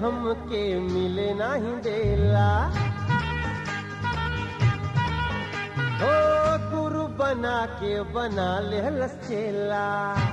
हमके मिले नहीं देला हो गुरु बना के बना ले चेला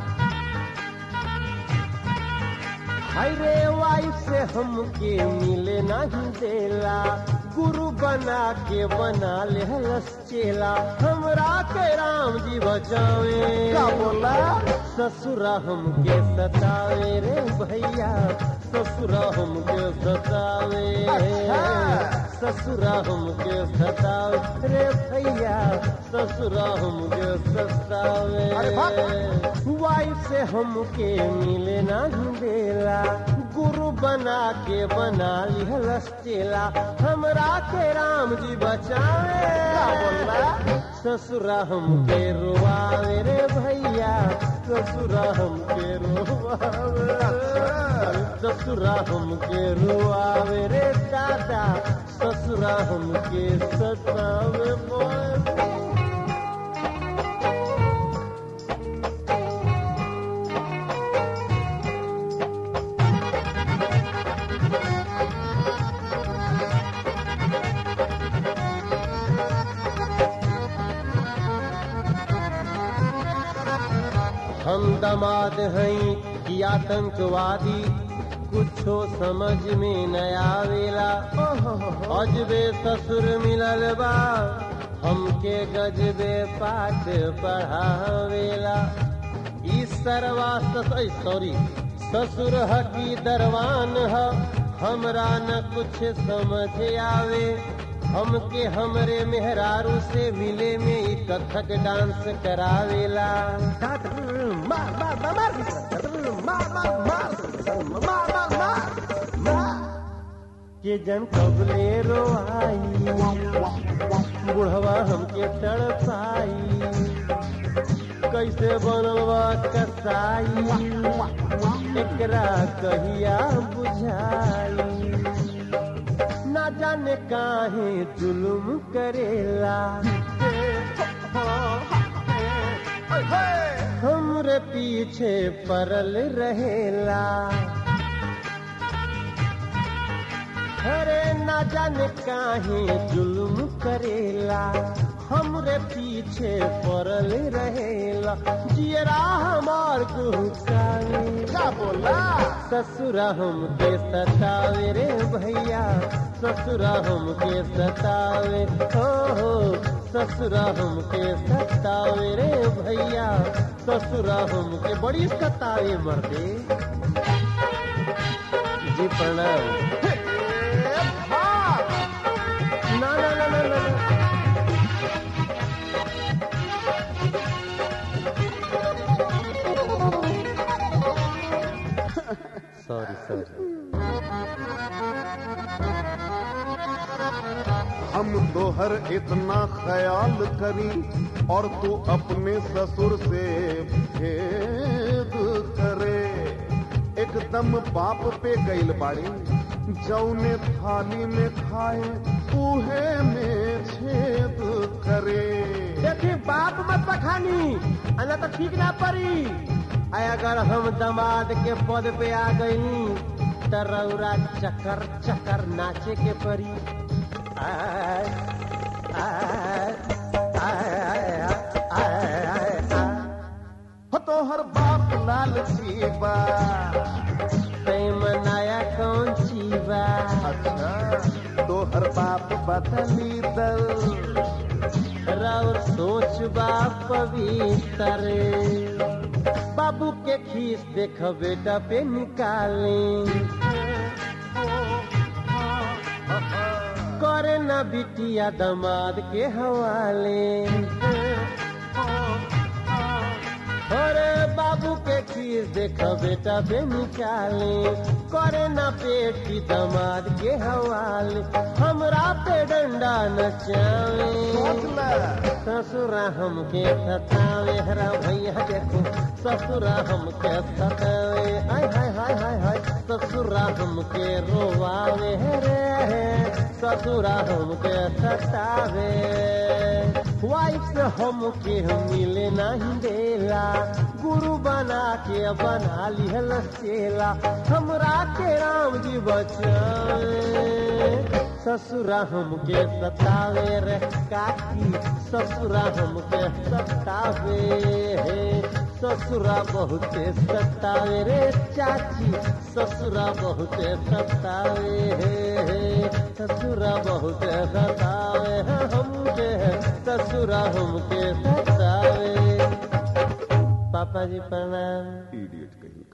हाय रे वाइफ से हमके मिले नहीं देला गुरु बना के बना ले चेला हमरा के राम जी बचावे का बोला ससुरा हमके सतावे रे भैया ससुरा हमके सतावे अच्छा। ससुरा हमके सतावे रे भैया ससुरा हमके सतावे अरे बाप। वाइफ से हमके मिले नहीं देला गुरु बना के बना लिहल चेला हमरा के राम जी बचावे का बोला? ससुरा हमके रुआवे रे भैया ससुरा हमके रुआवे ससुरा हमके रुआवे रे दादा ससुरा हमके सतावे बोल हम दमाद हैं कि आतंकवादी कुछो समझ में न आवेला अजबे ससुर मिलल बा हमके गजबे पाठ पढ़ावेला ई सरवा सॉरी ससुर ह की दरवान ह हमरा न कुछ समझ आवे हमके हमरे मेहरारू से मिले में ई कथक डांस करावेला मार मार मार मार मार मार मार मार मार मार मार के जन कबले रोआई बुढ़वा हमके तड़पाई कैसे बनवा कसाई एकरा कहिया बुझाई ना जाने काहे जुलुम करेला हमरे पीछे परल रहेला अरे ना जाने काहे जुल्म करेला हमरे पीछे पड़ल रहेला जियरा हमार गुस्सावे का बोला ससुरा हमके सतावे रे भैया ससुरा हमके सतावे हो हो ससुरा हमके सतावे रे भैया ससुरा हमके बड़ी सतावे मर्दे जी प्रणाम मार ना ना ना ना ना ना। सॉरी सॉरी हम तोहर इतना ख्याल करी और तू अपने ससुर से भेद करे एकदम बाप पे गईल बाड़ी जौने थाली में खाए उहे में छेद करे देखी बाप मत पखानी अना तो ठीक ना पड़ी आय अगर हम दमाद के पद पे आ गई त रौरा चकर चकर नाचे के परी आय, आय, आय, आय, आय, आय। हो तोहर बाप लालची बा तै मनाया कौन सी बा अच्छा तोहर बाप बदली दल रौर सोच बा पवित्र बाबू के खीस देख बेटा पे निकाली करे न बिटिया दमाद के हवाले अरे बाबू के खीस देख बेटा पे निकाले करे न पेटी दमाद के हवाले हमरा पे डंडा नचावे सोच ले ससुरा हमके सतावे हरा भैया देखो ससुरा हमके सतावे हाय हाय हाय हाय हाय ससुरा हमके रोवावे रे ससुरा हमके सतावे वाइफ से हमके मिले नहीं देला गुरु बना के बना लिहल चेला हमरा के राम जी बचावे ससुरा हमके सतावे रे काकी ससुरा हमके सतावे हे ससुरा बहुते सतावे रे चाची ससुरा बहुते सतावे हे ससुरा बहुते सतावे है हमके ससुरा हमके सतावे पापा जी प्रणाम इडियट कहीं